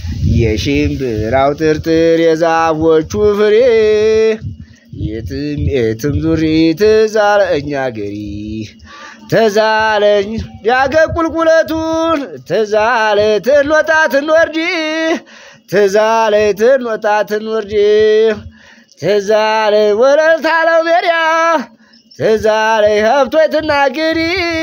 የሽምብራው ጥርጥር የዛፎቹ ፍሬ የትም የትም ዙሪ ትዛለኝ አገሪ ተዛለኝ ያገር ቁልቁለቱን ተዛለ ትንወጣ ትንወርድ ተዛለ ትንወጣ ትንወርድ ተዛለ ወለልታ ለው ሜሪያ ተዛለ ሀብቶ ትናገሪ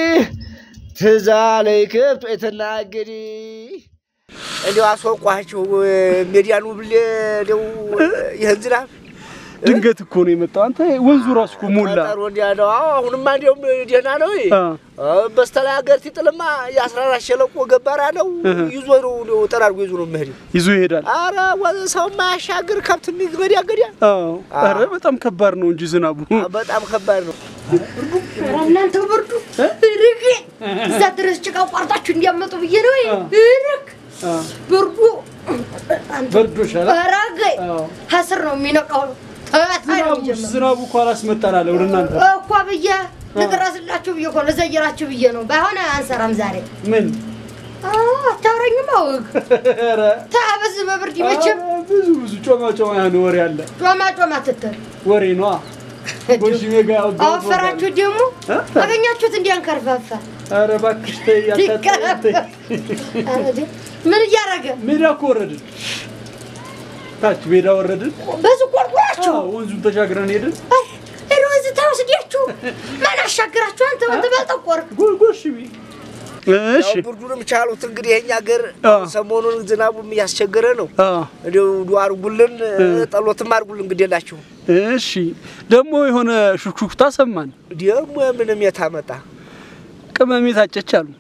ተዛለ ከብቶ ትናገሪ እንዲያው አስወቋቸው ሜዲያኑ ብሌ እንዲያው ይህን ዝናብ ድንገት እኮ ነው የመጣው። አንተ ወንዙ ራሱ እኮ ሞላ። ጠሩ እንዲያ ነው። አዎ አሁንማ እንዲያውም ደህና ነው። አ፣ በስተላይ ሀገር ሲጥልማ የአስራ አራት ሸለቆ ገባራ ነው ይዞ ነው እንዲያው ጠራርጎ ይዞ ነው መሄድ። ይዞ ይሄዳል። አረ ወ- ሰው ማያሻግር ከብት የሚገድ ያገድ አዎ። ኧረ በጣም ከባድ ነው እንጂ ዝናቡ። በጣም ከባድ ነው። ኧረ እናንተ ብርዱ ርቅ እዛ ድረስ ጭቃ ቋርጣችሁ እንዲያመጡ ብዬ ነው። ርቅ አ፣ ብርዱ አንተ በርዶሻል። ኧረ ገይ አዎ። ከስር ነው የሚነቃው። ተባታይ ነው ዝናቡ የሚጀምረው ዝናቡ እኮ አላስመጣን አለ ወደ እናንተ። እኮ ብዬ ልድረስላችሁ ብዬ እኮ ልዘይራችሁ ብዬ ነው። ባይሆን አንሰራም ዛሬ ምን አታውረኝም። አውግ ኧረ ታበዝ በብርድ መቼም ኧረ ብዙ ብዙ ጮማ ጮማ የሆነ ወሬ አለ። ጮማ ጮማ ትትል ወሬ ነዋ። ጎሽሜ ጋር ያወጋሁት አወፈራችሁ ደግሞ እ? አገኛችሁት እንዲያንከርፋፋ ኧረ እባክሽ ተይ አታጣይ። ኧረ ደ- ምን እያደረገ ሜዳ እኮ ወረድን፣ ታች ሜዳ ወረድን። በዚህ ቆርቁራችሁ አዎ፣ ወንዙን ተሻግረን ሄድን። ሄዶ እዚህ ተወስዳችሁ ማን አሻግራችሁ? አንተ ወንድ ባልጠቆር ጎ- ጎሽሜ እሺ ያው ብርዱንም ቻሉት እንግዲህ የኛ ሀገር አዎ። ሰሞኑን ዝናቡም እያስቸገረ ነው። አዎ እንዲያው ዱ አርጉልን ጠሎትም አርጉልን እንግዲህ የላችሁ እሺ ደግሞ የሆነ ሹክሹክታ ሰማን። ደግሞ ምንም የታመጣ ቅመሜ ታጨች አሉ።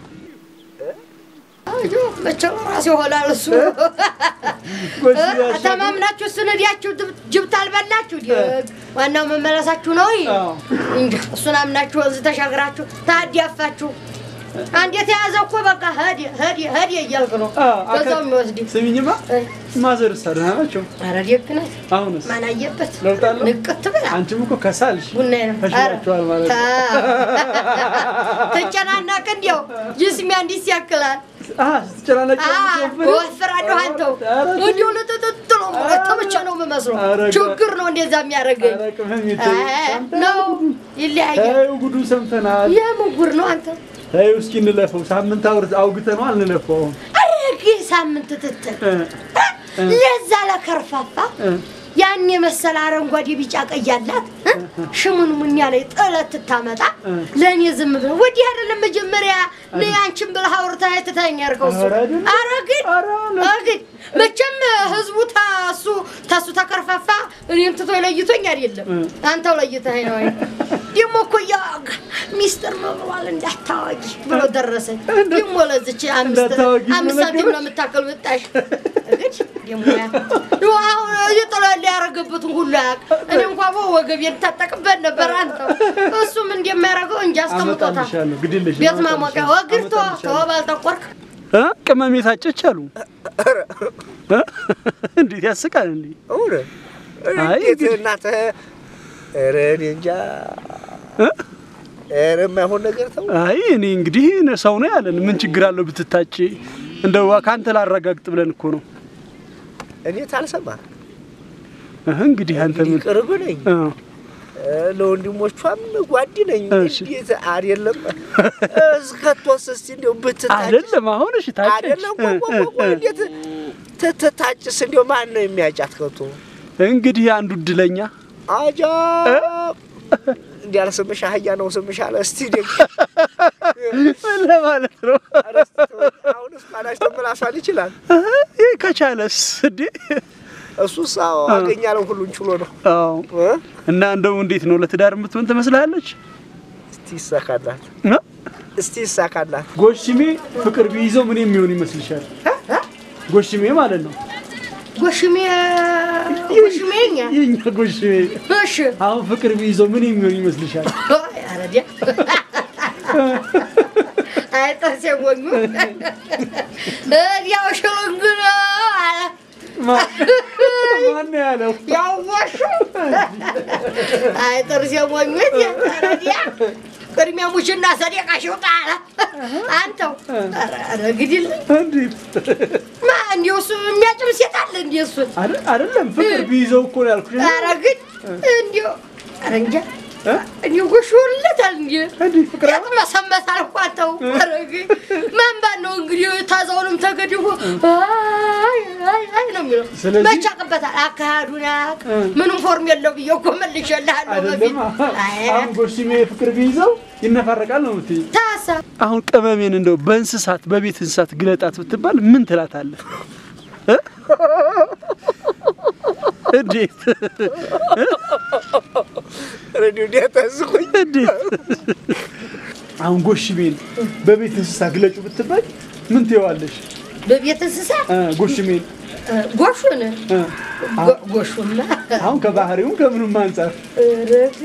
መቼም ራሴ ይሆናል እሱ ጎሽ ያሻግር- ተማምናችሁ እሱን ሄዳችሁ ጅብ ታልበላችሁ ደግ ዋናው መመለሳችሁ ነው። አዎ። እንጃ እሱን አምናችሁ ወንዝ ተሻግራችሁ ታዲያፋችሁ አንድ የተያዘ እኮ በቃ ሄድ ሄድ ሄድ እያልክ ነው አዎ፣ አካ- በዛው የሚወስድ ስሚኝማ ማዘርሳ ደህና ናቸው? ኧረ ደግ ናት። አሁንስ ማን አየበት ለውጥ አለው? ንቅት ብላ አንቺም እኮ ከሳልሽ ቡና ነው ተሽሏቸዋል ማለት ነው። ተጨናናቅ እንዲያው ጅስሚያ እንዲህ ያክላል አሀ፣ ስትጨናነቂ ወፍራለሁ አንተው እንዲሁ ልጥጥጥ ነው ተመቸ ነው የምመስለው ኧረ ችግር ነው እንደዛ የሚያደርገኝ ኧረ ቅመሜ ተይ፣ አይ፣ ነው ይለያያል ተይው፣ ጉዱ ሰምተናል። የምን ጉድ ነው አንተ ተይው እስኪ እንለፈው። ሳምንት አውርት አውግተነዋል፣ እንለፈው። አረግ ሳምንት ትትል እ፣ ለዛ ለከርፋፋ እ፣ ያን የመሰለ አረንጓዴ ቢጫ ቀይ ያላት እ? ሽሙን ሙን ያለ ጥለት ትታመጣ እ። ለእኔ ዝም ብለ ወዲህ አይደለም መጀመሪያ ነይ አንቺን ብለህ አውርተህ ትተኸኝ ያልከው እሱ ኧረ አይደለም። ኧረ ግን ኧረ አለ። ኧረ ግን መቼም ህዝቡ ታሱ ታሱ ተከርፋፋ እኔም ትቶ ለይቶኝ አይደለም እ። አንተው ለይተኸኝ ነው ደግሞ እኮ ያ ሚስጥር ነው ብሏል እንዳታዋጊ ብሎ ደረሰኝ ደግሞ ለዝች አምስት እንዳታዋጊ አምስት ሳንቲም ነው ነገረች? የምታክል ብጣሽ እንግዲህ ደግሞ ያ ነው አሁን እየጠላለ ያደረገበትን ሁሉ ያውቅ እኔ እንኳ ወገቤን ታጠቅበት ነበር አንተው እሱም እንደሚያደርገው እንጂ አስቀምጦታል አመጣልሻለሁ፣ ግድ የለሽም፣ ቤት ማሞቂያ አመጣልሻለሁ፣ ወግር ተወ አመጣልሻለሁ። ተወ ባልጠቆርክ እ? ቅመሜ ታጨች አሉ። እ? እንዴት ያስቃል እንዴ! እውነ አይ እንዴት እንግዲህ- እናትህ ኧረ እኔ እንጃ እ? ኧረ የማይሆን ነገር ተው አይ እኔ እንግዲህ ሰው ነው ያለን፣ ምን ችግር አለው ብትታጭ? እንደው ከአንተ ላረጋግጥ ብለን እኮ ነው። እኔ ታልሰማ እህ እንግዲህ አንተ ምን ቅርብ ነኝ እ፣ እ፣ ለወንድሞቿም ጓድ ነኝ እሺ። እንዴት አይደለም እስከቶስ እስቲ እንዲያው ብትታጭስ አይደለም አሁን እሺ ታጨች አይደለም ቆይ ቆይ ቆይ እንዴት ትታጭስ እንዲያው ማን ነው የሚያጫት ከቶ እንግዲህ አንዱ እድለኛ አጃ እንዲያለ ስምሽ አህያ ነው ስምሽ አለ እስቲ ደግ ምን ለማለት ነው? ኧረ እስቲ ተወው። አሁንስ ማናሽ ተመላሷል ይችላል እህ፣ ይህ ከቻለስ እንዴ? እሱስ አዎ አገኛለሁ ሁሉን ችሎ ነው አዎ እ? እና እንደው እንዴት ነው ለትዳር የምትሆን ትመስላለች? እስቲ ይሳካላት እ? እስቲ ይሳካላት ጎሽሜ ፍቅር ቢይዘው ምን የሚሆን ይመስልሻል? ጎሽሜ ማለት ነው ጎሽሜ ጎሽሜኛ የኛ ጎሽሜ እሺ አሁን ፍቅር ቢይዘው ምን የሚሆን ይመስልሻል? ኧረ ዲያ አይ ጥርሴ ሞኙ እዲያው ሽልንግ ነው አለ ማን ነው ያለው? ያዋሹ አይ ጥርሴ ሞኙ ኧረ ዲያ ቅድሚያ ሙሽና ሰደቃ ሽውጣ አለ አንተው ኧረ ኧረ ግድል እንዴት ማ እንዲሁ እሱ እንዴ እሱን አይደል- አይደለም ፍቅር ቢይዘው እኮ ነው ያልኩሽ። ኧረ ግን እንዲሁ ኧረ እንጃ እ? እንዲሁ ጎሽውለታል እንዲ እንዲህ ፍቅር የት መሰመታል እኮ አንተው ኧረ ግን መንባን ነው እንግዲህ ታዛውንም ተገድቦ አይ አይ አይ ነው የሚለው ስለዚህ- መቼ ያውቅበታል አካሄዱን ያውቅ ምንም ፎርም የለው ብዬ እኮ መልሼልሃለሁ በፊት አይደለም አይ አሁን ጎሽሜ ፍቅር ቢይዘው ይነፋረቃል ነው የምትይኝ። ታሳ አሁን ቅመሜን እንደው በእንስሳት በቤት እንስሳት ግለጣት ብትባል ምን ትላታለህ? እ? እንዴት ሬዲዮ እንዲያታዝቁኝ እንዴት? አሁን ጎሽሜን በቤት እንስሳ ግለጩ ብትባል ምን ትይዋለሽ? በቤት እንስሳ እ፣ ጎሽሜን እ፣ ጎሹን እ፣ ጎ- ጎሹማ አሁን ከባህሪውም ከምንም አንጻር ረገ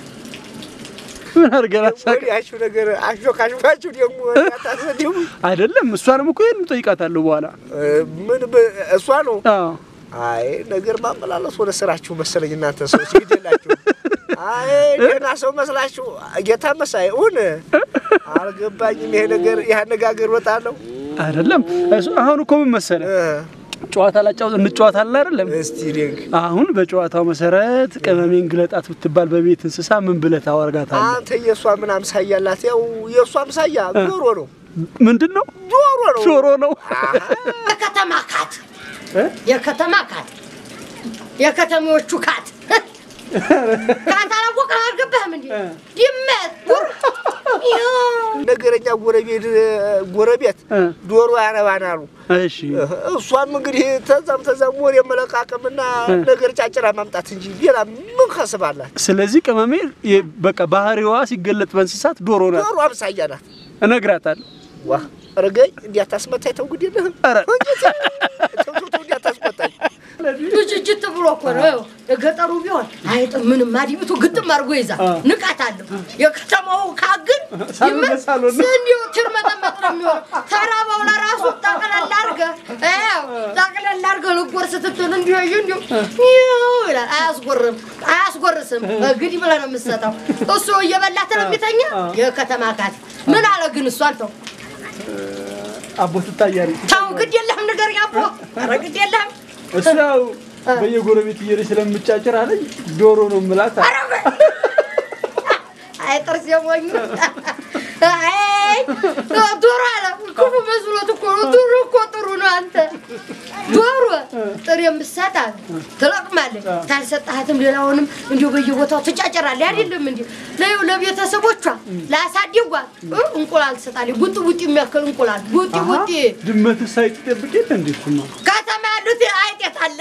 ምን አድርገን አሳቅ ወዲያችሁ ነገር አሾካሾካችሁ ደግሞ እንዳታሰደቡ አይደለም። እሷንም እኮ ይሄን ጠይቃታለሁ በኋላ። ምን በ- እሷ ነው አዎ አይ ነገር ማመላለስ ወደ ስራችሁ መሰለኝ እናንተ ሰዎች ግደላችሁ። አይ ደህና ሰው መስላችሁ ጌታ መሳይ እውን አልገባኝም። ይሄ ነገር ይህ አነጋገር በጣም ነው። አይደለም። እሱ አሁን እኮ ምን መሰለህ እ፣ ጨዋታ ላጫውት እንጨዋታለን አይደለም። እስቲ ደግ አሁን በጨዋታው መሰረት ቅመሜን ግለጣት ብትባል በቤት እንስሳ ምን ብለህ ታወርጋታለህ? አንተ የእሷ ምን አምሳያ አላት? ያው የእሷ አምሳያ ዶሮ ነው። ምንድን ነው? ዶሮ ነው። ዶሮ ነው። የከተማ ካት እ? የከተማ ካት የከተማዎቹ ካት ከአንተ አላወቅህም አልገባህም እንዴ እ። ድመት ነገረኛ ጎረቤት ጎረቤት እ። ዶሮ ያረባናሉ። እሺ እሷም እንግዲህ ተዛም ተዛም ወሬ መለቃቀምና ነገር ጫጭራ ማምጣት እንጂ ሌላ ምን ከስባላት? ስለዚህ ቅመሜ የ- በቃ ባህሪዋ ሲገለጥ በእንስሳት ዶሮ ናት። ዶሮ አምሳያ ናት። እነግራታለሁ። ዋ ረገኝ እንዲያታስመታኝ ተው ግድ የለህም። ኧረ ተው ተው ተው እንዲያታስቆጣኝ። ብጅጅት ብሎ እኮ ነው የገጠሩ ቢሆን አይጥ ምንም አዲብቱ ግጥም አድርጎ ይዛል አ። ንቃት አለው የከተማው ካግን ሳሎን ለሳሎን ነው። እንዲሁ ትርመጠመጥ ነው የሚሆነው ተራባው ለራሱ ጠቅለል አድርገህ ይኸው ጠቅለል አድርገህ ልጎርስ ስትል እንዲሁ እንዲሁ ይኸው ይላል አያስጎርም አያስጎርስም እንግዲህ ብለህ ነው የምትሰጠው እሱ እየበላት ነው የሚተኛ የከተማ ካት ምን አለ ግን እሷን ተው አቦ ትታያለች። ተው ግድ የለህም ንገረኝ አቦ ኧረ ግድ የለህም እሱ ያው በየጎረቤት እየሄደች ስለምጫጭር አለኝ ዶሮ ነው የምላት አለ። አይ ጥርስ የሞኝ አይ ዶሮ አለ ክፉ መስሎት እኮ ነው። ዶሮ እኮ ጥሩ ነው። አንተ ዶሮ ጥሬ የምትሰጣት ትለቅማለች። ታልሰጣትም ሌላውንም እንዲሁ በየቦታው ትጫጭራለች። አይደለም እንዲ ለይው ለቤተሰቦቿ ላሳድጓት እ እንቁላል ትሰጣለች። ቡጢ ቡጢ የሚያክል እንቁላል ቡጢ አሀ፣ ቡጢ ድመት ሳይጥ ጠብቅ የለ እንዴ? እሱማ ከተማ ያሉት አይጤት አለ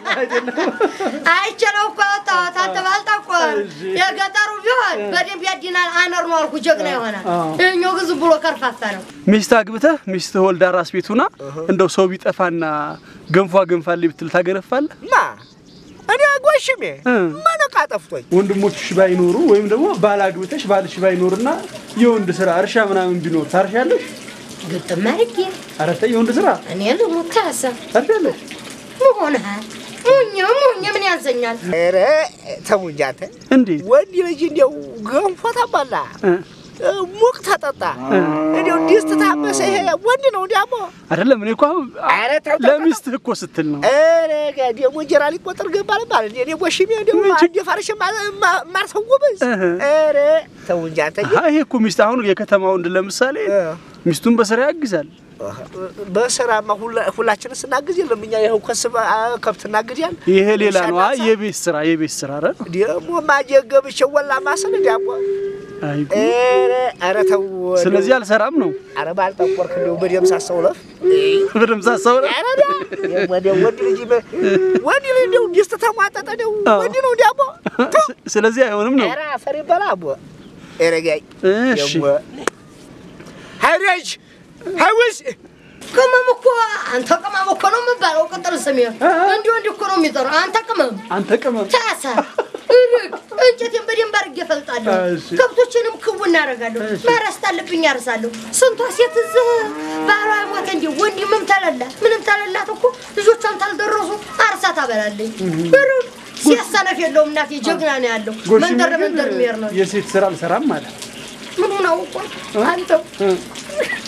አይችለው እኮ ያወጣሁት አንተ ባልጠቆር የገጠሩ ቢሆን በደንብ ያዲናል። አነር ነው አልኩ ጀግና ይሆናል። አዎ። ይኸኛው ግን ዝም ብሎ ከርፋፋ ነው። ሚስት አግብተህ ሚስት ወልዳ ራስ ቤት ሁና እንደው ሰው ቢጠፋና ገንፏ ገንፋልኝ ብትል ታገነፋለህ? ማ እኔ ጎሽሜ እ። መነቃ ጠፍቶኝ ወንድሞችሽ ባይኖሩ ወይም ደግሞ ባል አግብተሽ ባልሽ ባይኖርና የወንድ ስራ እርሻ ምናምን ቢኖር ታርሻለሽ? ግጥም አድርጌ ኧረ ተይ የወንድ ስራ እኔ ልሙት ካሰ ታርሻለሽ? መሆንሃል ሙኝ ሙኝ ምን ያንሰኛል? ኧረ ተው እንጂ አንተ እንዴት ወንድ ልጅ እንዲያው ገንፎ ተበላ እ? እ፣ ሙቅ ተጠጣ እንዲያው ዲስት ታመሰ ይሄ ወንድ ነው እንዲያሞ አይደለም እኔ እኮ አሁን ኧረ ተው ተው፣ ለሚስትህ እኮ ስትል ነው። ኧረ ጋ ደግሞ እንጀራ ሊቆጠር ገባ ልባል እንዴ? እኔ ጎሽሜ እንዲያው ምን ችግ- አንዴ ፋርሽ ማርሰው ጎበዝ እህ። ኧረ ተው እንጂ አንተ አሀ፣ ይሄ እኮ ሚስት አሁን የከተማ ወንድ ለምሳሌ እ። ሚስቱን በስራ ያግዛል። በስራማ ሁላ- ሁላችንን ስናግዝ የለም እኛ ይኸው ከስብ ከብት እናግዳለን። ይሄ ሌላ ነው። አይ ሻናሳ የቤት ስራ የቤት ስራ ኧረ ደግሞ ማጀገብሽ ወላ ማሰል ዳቦ አይ ኧረ ኧረ ተው ስለዚህ አልሰራም ነው ኧረ ባልጠቆርክ እንደው በደም ሳሰው ለፍ በደምብ ሳሰው ነው። ኧረ ዳ ወደ ወንድ ልጅ በ- ወንድ ልጅ እንደው ዲስት ተሟጠጠ እንደው አዎ። ወንድ ነው ዳቦ ስለዚህ አይሆንም ነው። ኧረ አፈር ይበላ አቦ ኧረ ጋይ እሺ ደግሞ ሀይሬጅ ሀይውስ ቅመም እኮ አንተ ቅመም እኮ ነው የምባለው። ቅጥል ስሜ እንዲሁ እንዲህ እኮ ነው የሚጠራው። አንተ ቅመም አንተ ቅመም ታሳ እርግ እንጨቴን በደንብ አድርጌ እፈልጣለሁ። እሺ። ከብቶችንም ክው እናደርጋለሁ። እሺ። ማረስ ታለብኝ ያርሳለሁ። ስንቷ ሴት እዚህ ባሏ ሞተ እንዲ ወንድምም ተለላት ምንም ተለላት እኮ ልጆቿን ታልደረሱ አርሳ ታበላለኝ። እርግ ሴት ሰነፍ የለውም እናቴ ጀግና ነው ያለው። ጎሽሜ መንደር ግን መንደር የሚሄድ ነው። የሴት ስራ አልሰራም ማለት ምኑን አውቆ አንተው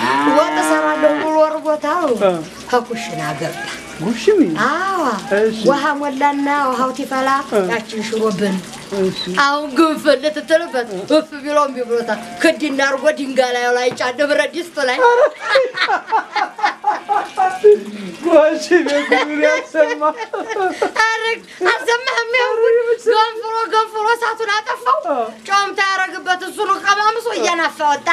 ወጥ እሰራለሁ ብሎ እርቦታው እ። ከኩሽና ገባ። ጉሽሚ አዋ እሺ። ውሃ ሞላና ውሃው ሲፈላ ያችን ሽሮብን እሺ አሁን ግንፍል ልትትልበት እፍ ቢሎ እምቢ ብሎታል። ክድና አድርጎ ድንጋይ ላይ ላይ ጫን ብረት ድስት ላይ ጉሽሚ ጉድ ያሰማ አረግ አልሰማህም? ያሁን ገንፍሎ ገንፍሎ እሳቱን አጠፋው። ጨውም ታያረግበት እሱን ቀማምሶ እያናፋ ወጣ።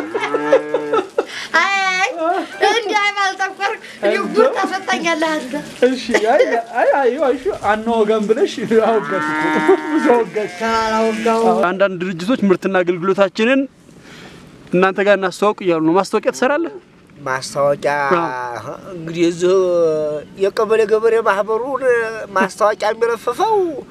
አይ እንዲህ አይባልጠቆር ጉር ታፈጣኛለህ አንተ። እሺ አይ አይ አይ አይሹ አናወጋም ብለሽ አወጋሽ እኮ ብዙ አወጋሽ። ካላወጋው አንዳንድ ድርጅቶች ምርትና አገልግሎታችንን እናንተ ጋር እናስተዋውቅ እያሉ ነው። ማስታወቂያ ትሰራለህ? ማስታወቂያ እንግዲህ እዚህ የቀበሌ ገበሬ ማህበሩን ማስታወቂያ የሚለፍፈው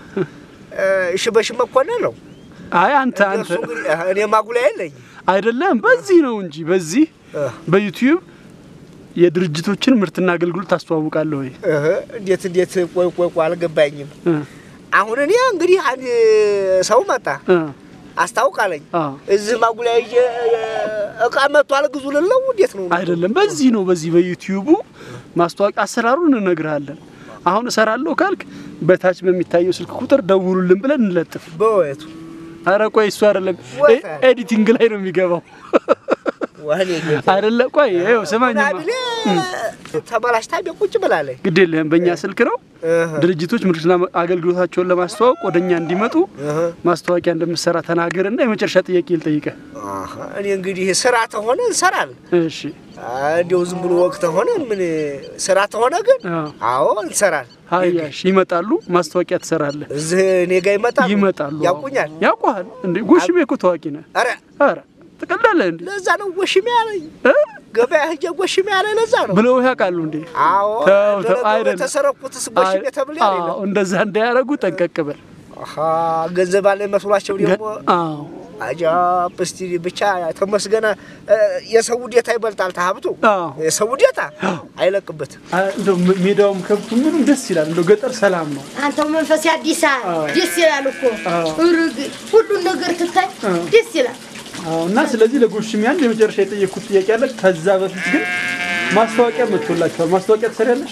ሽበሽ መኮንን ነው። አይ አንተ አንተ እሱ እንግዲህ እኔ ማጉላ የለኝ አይደለም፣ በዚህ ነው እንጂ በዚህ በዩቲዩብ የድርጅቶችን ምርትና አገልግሎት ታስተዋውቃለህ ወይ? እንዴት እንዴት ቆይ ቆይ ቆይ አልገባኝም። እ አሁን እኔ እንግዲህ አንድ ሰው መጣ እ አስታውቃለኝ አ እዚህ ማጉላ ይዤ እቃ መጥቷል ግዙ ልለው እንዴት ነው? አይደለም፣ በዚህ ነው በዚህ በዩቲዩቡ ማስታወቂያ አሰራሩን እንነግርሃለን። አሁን እሰራለሁ ካልክ በታች በሚታየው ስልክ ቁጥር ደውሉልን ብለን እንለጥፍ። በወየቱ አረ ቆይ እሱ አይደለም ወይ ኤ- ኤዲቲንግ ላይ ነው የሚገባው። ወህኔ ጌታ አይደለ ቆይ ይኸው ስማኝማ፣ ናብሌ ተበላሽታ ቤት ቁጭ ብላለች። ግድ የለህም በእኛ ስልክ ነው እህ ድርጅቶች ምርትና አገልግሎታቸውን ለማስተዋወቅ ወደ እኛ እንዲመጡ እህ ማስታወቂያ እንደምሰራ ተናገርና የመጨረሻ ጥያቄ ልጠይቀህ። አሃ፣ እኔ እንግዲህ ስራ ተሆነ እንሰራለን። እሺ እንዲያው ዝም ብሎ ወቅት ተሆነ ምን ስራ ተሆነ ግን አዎ። አዎ እንሰራለን። ሀያሽ ይመጣሉ፣ ማስታወቂያ ትሰራለህ። እዚህ እኔ ጋር ይመጣሉ ይመጣሉ። አዎ። ያውቁኛል። ያውቁሃል እንዴ? ጎሽሜ እኮ ታዋቂ ነህ። አረ ኧረ ትቀላለህ እንዴ? ለዛ ነው ጎሽሜ ያለኝ እ? ገበያ ሂጄ ጎሽሜ ያለኝ ለዛ ነው። ብለው ያውቃሉ እንዴ? አዎ ተው ተው፣ ለነገሩ አይደለም። የተሰረኩትስ ጎሽሜ ተብሎ አዎ፣ ያለኝ እንደዛ እንዳያረጉ ጠንቀቅ በል። አሃ ገንዘብ አለኝ መስሏቸው ደግሞ አዎ አጃብ እስቲ ብቻ ተመስገነ እ፣ የሰው ውዴታ ይበልጣል ተሀብቱ አዎ። የሰው ውዴታ አይለቅበትም። አ- እንደው ሜ- ሜዳውም ከብቱ ምኑም ደስ ይላል። እንደው ገጠር ሰላም ነው። አንተው መንፈስ አዲስ አዎ። ደስ ይላል እኮ አዎ። እርግ ሁሉን ነገር ትታይ አዎ። ደስ ይላል። አዎ እና ስለዚህ ለጎሽሜ አንድ የመጨረሻ የጠየቅኩት ጥያቄ አለ። ከዛ በፊት ግን ማስታወቂያ መጥቶላችኋል። ማስታወቂያ ትሰሪያለሽ?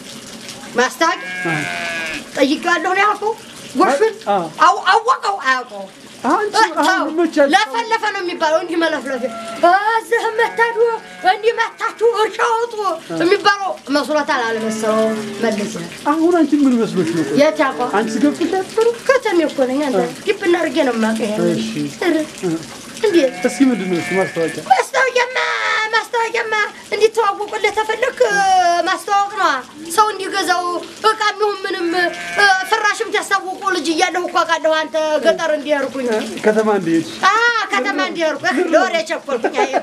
ማስታወቂያ አዎ። ጠይቄዋለሁ ነው ያልኩህ። ጎሹን አዎ። አው- አወቀው አያውቀው አንቺ አሁን መቻል ለፈለፈ ነው የሚባለው። እንዲህ መለፍለፍ እዚህ መታዱ እንዲህ መታችሁ እርሻ ወጡ የሚባለው መስሎታል አልመሰለው መለስ ይላል። አሁን አንቺ ምን መስሎሽ ነው? ቆይ የት ያውቀው? አንቺ ገብቶሽ አትፈሩ? ከተሜ እኮ ነኝ። አንተ ግብና አድርጌ ነው የማውቀው። ይሄንን። እሺ። ኧረ፣ እንዴት እስኪ ምንድን ነው እሱ ማስታወቂያ? ማስታወቂያማ ማስታወቂያማ እንዲተዋወቁልህ ተፈለክ ማስታወቅ ነዋ። ሰው እንዲገዛው እቃ የሚሆን ምንም እ፣ ፍራሽም ሲያስታውቁ ልጅ እያለሁ እኮ አውቃለሁ። አንተ ገጠር እንዲያርኩኝ ከተማ እንደሄድሽ አ ከተማ እንዲያርኩ ለወሬ ቸኮልኩኝ። አይ፣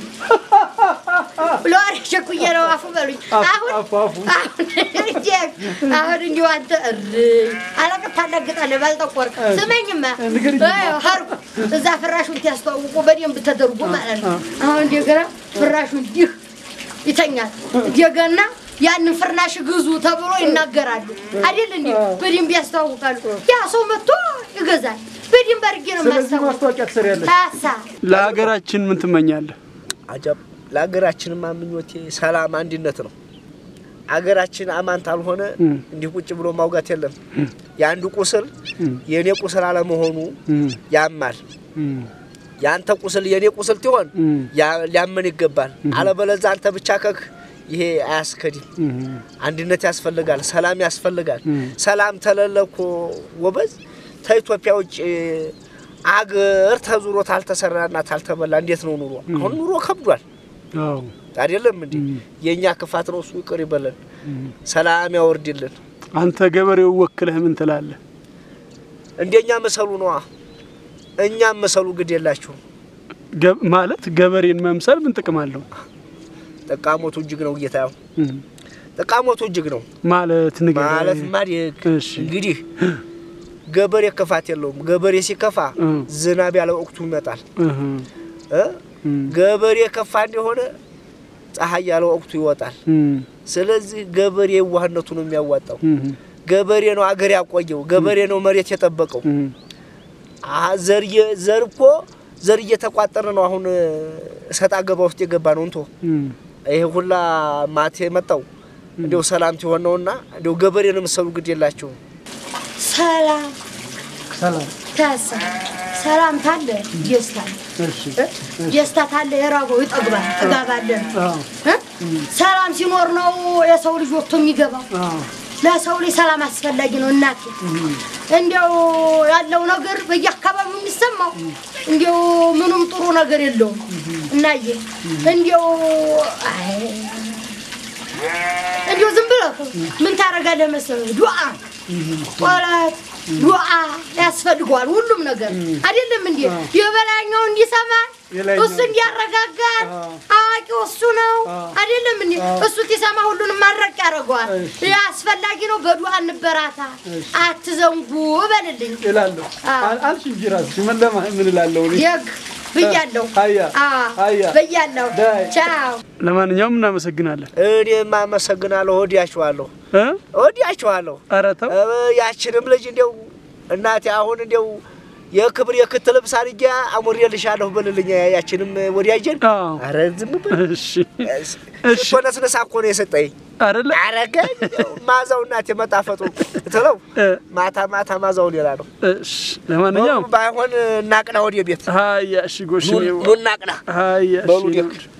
ለወሬ ቸኩዬ ነው አፉ በሉኝ። አሁን አፉ አፉ አሁን እንዲህ አሁን እንዲሁ አንተ እርይ አለቅት ታለግጣለህ ባልጠቆርክ። ስመኝማ ንገሪኝ። አይ፣ ሀርኩ እዛ ፍራሹን ሲያስተዋውቁ በደንብ ተደርጎ ማለት ነው። አሁን እንደገና ፍራሹ እንዲህ ይተኛል። እንደገና ያንን ፍርናሽ ግዙ ተብሎ ይናገራሉ አይደል? እንዴ በደንብ ያስተዋውቃሉ። ያ ሰው መጥቶ ይገዛል። በደንብ አድርጌ ነው ስለዚህ የማስታውቅ። ማስታወቂያ ትሰሪያለሽ። ታሳ ለሀገራችን ምን ትመኛለህ? አጀብ ለሀገራችንማ ምኞቴ ሰላም፣ አንድነት ነው። አገራችን አማን ታልሆነ እም። እንዲህ ቁጭ ብሎ ማውጋት የለም። የአንዱ ቁስል የእኔ ቁስል አለመሆኑ እም፣ ያማል። እም፣ የአንተ ቁስል የእኔ ቁስል ትሆን እም፣ ያ- ሊያመን ይገባል። አለበለዛ አንተ ብቻ ከክ ይሄ አያስከድም። እም። አንድነት ያስፈልጋል። ሰላም ያስፈልጋል። እም። ሰላም ተለለ እኮ ወበዝ ከኢትዮጵያ ውጭ አገር ተዙሮ ታልተሰራና ታልተበላ እንዴት ነው ኑሮ? አሁን ኑሮ ከብዷል አዎ አይደለም እንዴ? የእኛ ክፋት ነው። እሱ ይቅር ይበለን፣ ሰላም ያወርድልን። አንተ ገበሬው ወክለህ ምን ትላለህ? እንደኛ መሰሉ ነዋ። እኛም መሰሉ ግድ የላችሁም። ገ- ማለት ገበሬን መምሰል ምን ጥቅም አለው? ጠቃሞቱ እጅግ ነው ጌታ፣ ያው እም፣ ጠቃሞቱ እጅግ ነው ማለት ንገረኝ። ማለት ማድግ እሺ። እንግዲህ ገበሬ ክፋት የለውም። ገበሬ ሲከፋ እም፣ ዝናብ ያለ ወቅቱ ይመጣል እህ፣ እ እም፣ ገበሬ ከፋ እንደሆነ ፀሐይ ያለ ወቅቱ ይወጣል። እም፣ ስለዚህ ገበሬ የዋህነቱ ነው የሚያዋጣው። እም፣ ገበሬ ነው አገር ያቆየው። ገበሬ ነው መሬት የጠበቀው። እም፣ አ ዘር የ- ዘር እኮ ዘር እየተቋጠረ ነው። አሁን እሰጥ አገባ ውስጥ የገባ ነው እንቶ እም፣ ይሄ ሁላ ማቴ የመጣው እንዲያው ሰላም ሲሆን ነውና እንዲያው ገበሬ ነው የምትሰሩ ግድ የላቸውም። ሰላም ሰላም ታሳ ሰላም ታለ ደስታ እሺ ደስታ ታለ የራበው ይጠግባል። ጥጋብ አለ አዎ እ? ሰላም ሲኖር ነው የሰው ልጅ ወጥቶ የሚገባው። አዎ ለሰው ልጅ ሰላም አስፈላጊ ነው። እናቴ እንዲያው ያለው ነገር በየአካባቢው የሚሰማው እንዲያው ምንም ጥሩ ነገር የለውም። እናዬ እንዲያው አይ እንዲያው ዝም ብለህ ምን ታደርጋለህ መሰለህ? ዱዓ ጸሎት፣ ዱዓ ያስፈልገዋል ሁሉም ነገር አይደለም እንዴ? የበላኛው እንዲሰማን የላይኛው እሱ እንዲያረጋጋን አዎ። አዋቂው እሱ ነው አዎ። አይደለም እንዴ? እሱ ሲሰማ ሁሉንም ማድረቅ ያደርገዋል። እሺ። ይህ አስፈላጊ ነው። በዱዓ እንበራታ፣ አትዘንጉ በልልኝ። እላለሁ አዎ። አል- አልሽ እንጂ እራስሽ ምን ለማ ምን እላለሁ እኔ ደግ ብያለሁ። አያ አዎ አያ ብያለሁ። ዳይ። ቻው ለማንኛውም እናመሰግናለን እኔም አመሰግናለሁ። ወዲያችኋለሁ፣ እ ወዲያችኋለሁ። ኧረ ተው እ፣ ያችንም ልጅ እንዲያው እናቴ አሁን እንዲያው የክብር የክት ልብስ አድርጌ አሙሬልሻለሁ በልልኝ። ያችንም ወዲያጀን አዎ አረ ዝም በል እሺ እሺ ስትሆነስነሳ እኮ ነው የሰጠኝ። አይደለ አረገኝ ማዛው እናቴ መጣፈጡ ትለው እ፣ ማታ ማታ ማዛው ሌላ ነው። እሺ ለማንኛውም ባይሆን እናቅና ወደ ቤት ሀያ እሺ ጎሽ ኑ ኑ እናቅና ሀያ በሉ እሺ ደግ